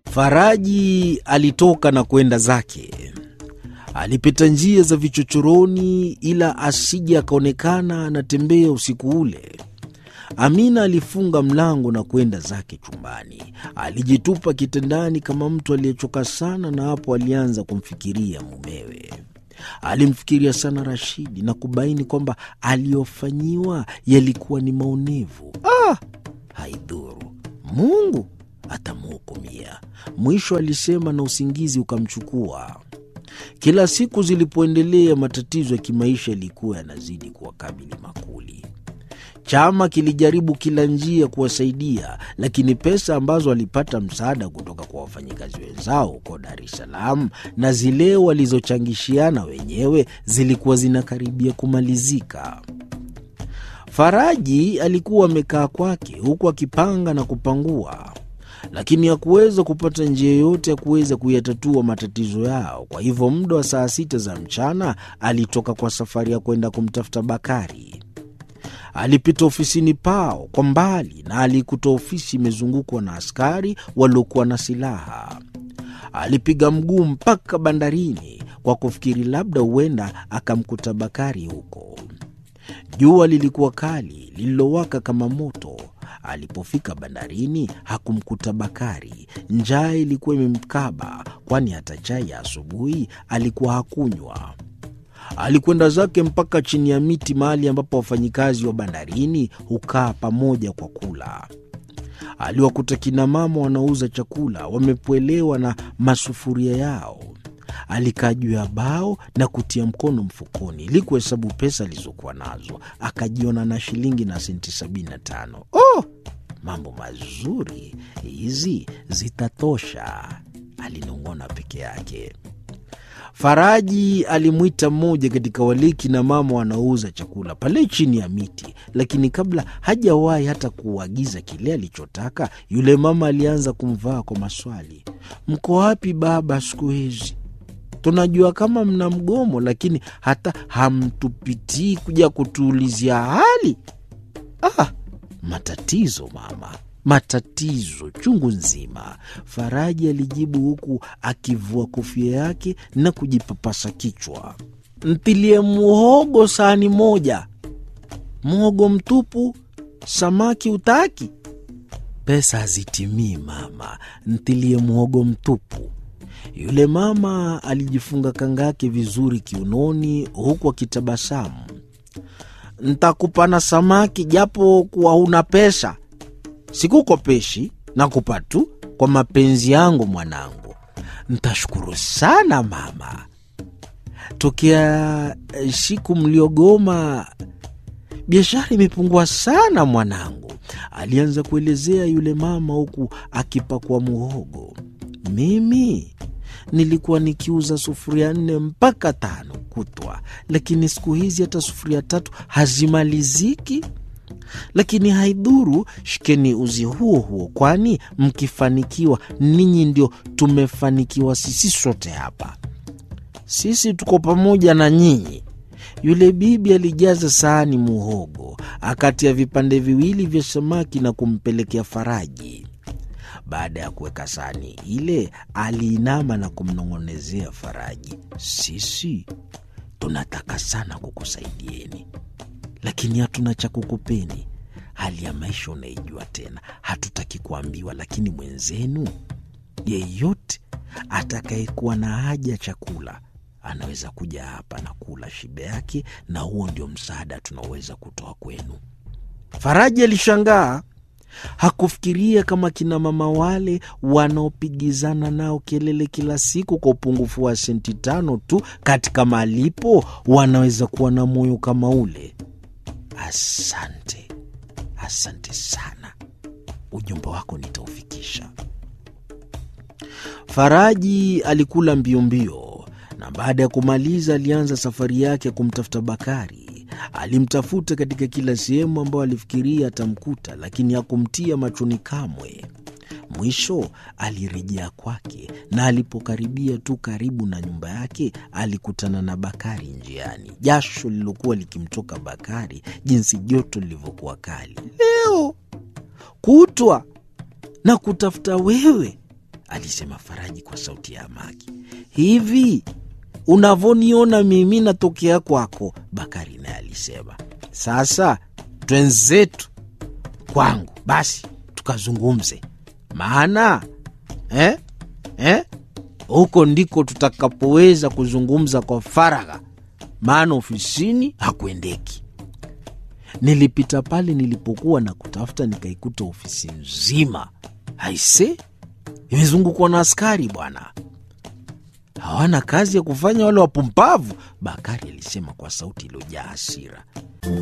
Faraji alitoka na kwenda zake. Alipita njia za vichochoroni, ila asije akaonekana anatembea usiku ule. Amina alifunga mlango na kwenda zake chumbani. Alijitupa kitandani kama mtu aliyechoka sana, na hapo alianza kumfikiria mumewe. Alimfikiria sana Rashidi na kubaini kwamba aliyofanyiwa yalikuwa ni maonevu. Ah, haidhuru, Mungu atamhukumia. Mwisho alisema, na usingizi ukamchukua. Kila siku zilipoendelea, matatizo ya kimaisha yalikuwa yanazidi kuwakabili makuli. Chama kilijaribu kila njia kuwasaidia, lakini pesa ambazo walipata msaada kutoka kwa wafanyikazi wenzao huko Dar es Salaam na zile walizochangishiana wenyewe zilikuwa zinakaribia kumalizika. Faraji alikuwa amekaa kwake huku akipanga na kupangua, lakini hakuweza kupata njia yoyote ya kuweza kuyatatua matatizo yao. Kwa hivyo muda wa saa sita za mchana alitoka kwa safari ya kwenda kumtafuta Bakari. Alipita ofisini pao kwa mbali na alikuta ofisi imezungukwa na askari waliokuwa na silaha. Alipiga mguu mpaka bandarini kwa kufikiri labda huenda akamkuta Bakari huko. Jua lilikuwa kali lililowaka kama moto. Alipofika bandarini hakumkuta Bakari. Njaa ilikuwa imemkaba, kwani hata chai ya asubuhi alikuwa hakunywa. Alikwenda zake mpaka chini ya miti, mahali ambapo wafanyikazi wa bandarini hukaa pamoja kwa kula. Aliwakuta kina mama wanauza chakula wamepwelewa na masufuria yao. Alikaa juu ya bao na kutia mkono mfukoni ili kuhesabu pesa alizokuwa nazo. Akajiona na shilingi na senti sabini na tano. Oh, mambo mazuri, hizi zitatosha, alinong'ona peke yake. Faraji alimwita mmoja katika waliki na mama wanaouza chakula pale chini ya miti, lakini kabla hajawahi hata kuagiza kile alichotaka, yule mama alianza kumvaa kwa maswali. Mko wapi baba siku hizi? Tunajua kama mna mgomo, lakini hata hamtupitii kuja kutuulizia hali. Ah, matatizo mama, matatizo chungu nzima, Faraji alijibu huku akivua kofia yake na kujipapasa kichwa. Ntilie muhogo sahani moja. Muhogo mtupu, samaki utaki? Pesa hazitimii mama, ntilie muhogo mtupu. Yule mama alijifunga kanga yake vizuri kiunoni, huku akitabasamu. Ntakupana samaki japo kuwa huna pesa Sikukopeshi, nakupa tu kwa mapenzi yangu mwanangu. Ntashukuru sana mama. Tokea siku mliogoma biashara imepungua sana mwanangu, alianza kuelezea yule mama huku akipakua muhogo. Mimi nilikuwa nikiuza sufuria nne mpaka tano kutwa, lakini siku hizi hata sufuria tatu hazimaliziki lakini haidhuru, shikeni uzi huo huo, kwani mkifanikiwa ninyi ndio tumefanikiwa sisi sote hapa. Sisi tuko pamoja na nyinyi. Yule bibi alijaza sahani muhogo, akatia vipande viwili vya samaki na kumpelekea Faraji. Baada ya kuweka sahani ile, aliinama na kumnong'onezea Faraji, sisi tunataka sana kukusaidieni lakini hatuna cha kukupeni. Hali ya maisha unaijua tena, hatutaki kuambiwa. Lakini mwenzenu yeyote atakayekuwa na haja ya chakula anaweza kuja hapa na kula shibe yake, na huo ndio msaada tunaoweza kutoa kwenu. Faraji alishangaa. Hakufikiria kama kina mama wale wanaopigizana nao kelele kila siku kwa upungufu wa senti tano tu katika malipo wanaweza kuwa na moyo kama ule. Asante, asante sana, ujumbe wako nitaufikisha. Faraji alikula mbio mbio, na baada ya kumaliza alianza safari yake ya kumtafuta Bakari. Alimtafuta katika kila sehemu ambayo alifikiria atamkuta, lakini hakumtia machoni kamwe. Mwisho alirejea kwake, na alipokaribia tu karibu na nyumba yake alikutana na Bakari njiani. Jasho lililokuwa likimtoka Bakari, jinsi joto lilivyokuwa kali. Leo kutwa na kutafuta wewe, alisema Faraji kwa sauti ya amaki. Hivi unavyoniona mimi natokea kwako, Bakari naye alisema. Sasa twenzetu kwangu basi tukazungumze, maana eh, eh, huko ndiko tutakapoweza kuzungumza kwa faragha, maana ofisini hakuendeki. Nilipita pale nilipokuwa na kutafuta, nikaikuta ofisi nzima aise, imezungukwa na askari bwana, hawana kazi ya kufanya wale wapumbavu, Bakari alisema kwa sauti iliyojaa hasira.